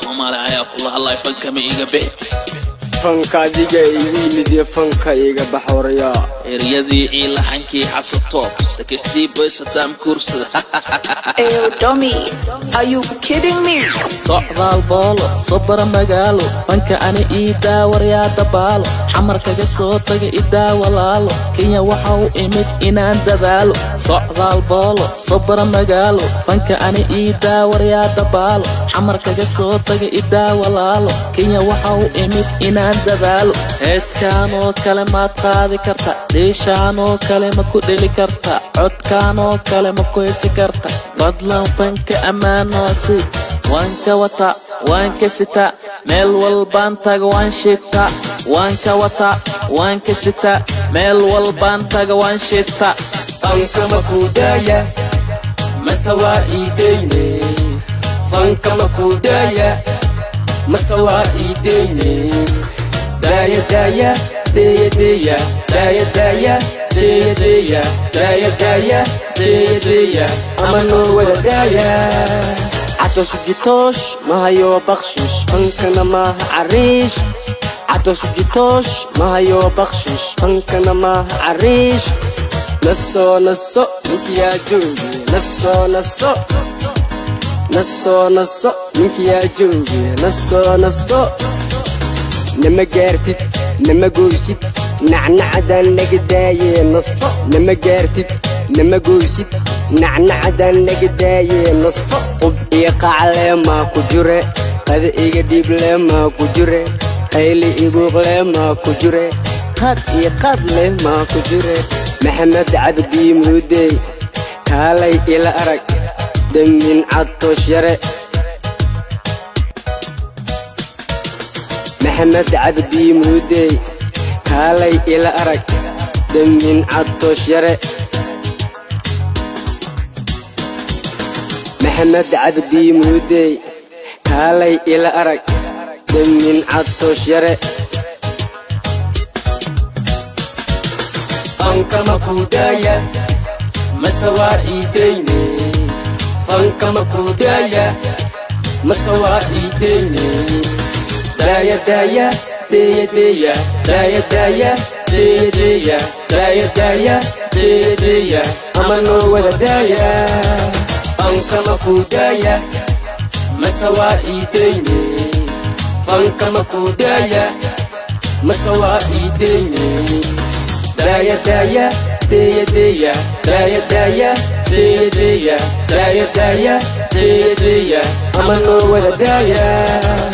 soomaali ayaa kula hadlay fankama iga bixi fanka adiga igu yimid iyo fanka iga baxooraya eryadii ii laxankii xasatoob sakasiiboy sadaam kuursada Ew, dummy, are you kidding me? socdaal boolo sobara magaalo fanka ani ii daawaryaa dabaalo xamar kaga soo taga idaa walaalo kenya waxa u imid inaan dadaalo socdaal boolo sobara magaalo fanka ani ii daawaryaa dabaalo xamar kaga soo taga idaa walaalo kenya waxa u imid inaan dadaalo heeskaan oo kale maad qaadi karta dhiishaan oo kale ma ku dheli karta codkaan oo kale ma ku hesi karta fadlan fanka ammaanoasi waan ka wata waan ka sita meel walbaan taga waan shita waan ka wata waan ka sita meel walbaan taga waan shita fanka makuudaya mase waa iideyne fanka makuudaya mase waa iideyne daya daya deya deya daya daya deya deya daya daya deya deya ama noo wada daya catoosh jitoosh mahayo bakshish fankana maaha cariish catoosh jitoosh mahayo bakshish fankana maaha cariish naso naso ninkiyaa jooge naso naso naso naso ninkiyaa jooge naso naso nama gaartid nama goysid nacnacadaan naga daayee naso nama gaartid nama goysid nacnacadaan naga daayee naso qub iyo qaclee maa ku jire qada iga dhiible maa ku jire qayli ibuuqle maa ku jire qaad iyo qaad leh maa ku jire maxamed cabdi muudey kaalay ila arag damin cadtoosh yare maxamed cabdi muudey kaalay ila arag damin cadtoosh yare maxamed cabdi muudey kaalay ila arag damin cadtoosh yare fanka makuudaya mase waa iideyne fanka makuudaya mase waa iideyne daya daya deya deya daya daya deya deya daya daya deya deya ama noo wada daya fanka makuudaya mase waa iideyne fanka makuudaya mase waa iideyne daya daya deya deya daya daya deya deya daya daya deya deya ama noo wada daya